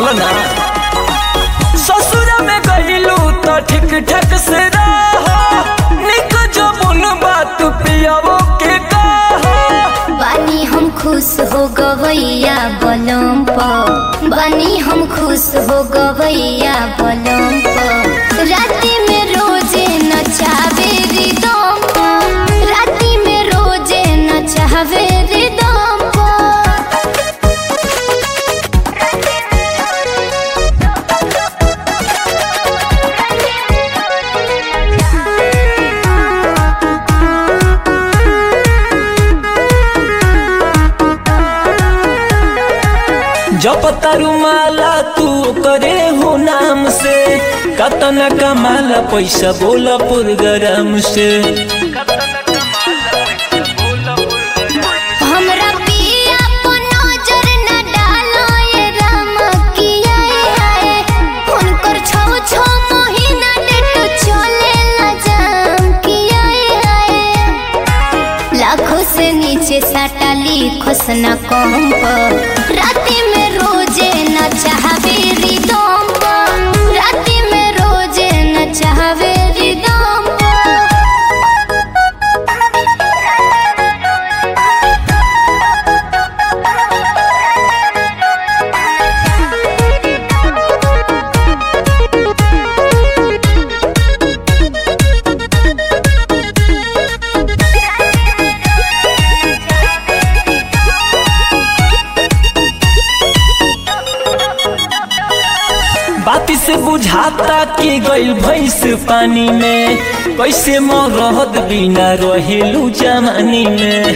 बोला ना ससुर में गईलू तो ठीक ठाक से रहो निक जो बुन बात पियावो के कहो बानी हम खुश हो गवैया बलम प बानी हम खुश हो गवैया बलम प राति में रोजे नचावे रिदम प राति में रोजे नचावे रिदम प जब तारू माला तू करे हो नाम से कतना कमाला पैसा बोला पुरगराम से हमरा पिया को नजर न डालो ये राम किया है उनकर छौ छौ महीना डेट चले ला जाम किया है लाखों से नीचे साटा लिखोस न कम पर राति में रोजे न चाहवे रिदम पर राति में रोजे न चाहवे रिदम पर बाती से बुझाता कि गइल भैंस पानी में कैसे मरहद बिना रहेलू जमानी में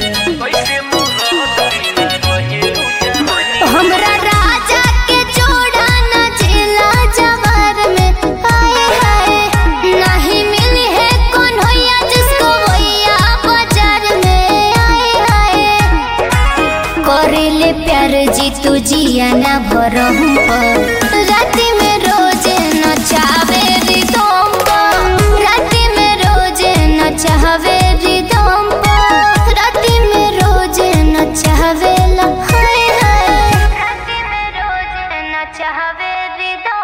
हमरा राजा के जोड़ा न जिला जवार में आए हाय नहीं मिली है कौन होया जिसको होया बाजार में आए हाय करेले प्यार जी तू जिया ना भरम पर राति में रोजे न चावे रिदम पर राति में रोजे न चाहवे रिदम पर राति में रोजे न चाहवे ला हाय हाय राति में रोजे न चाहवे रिदम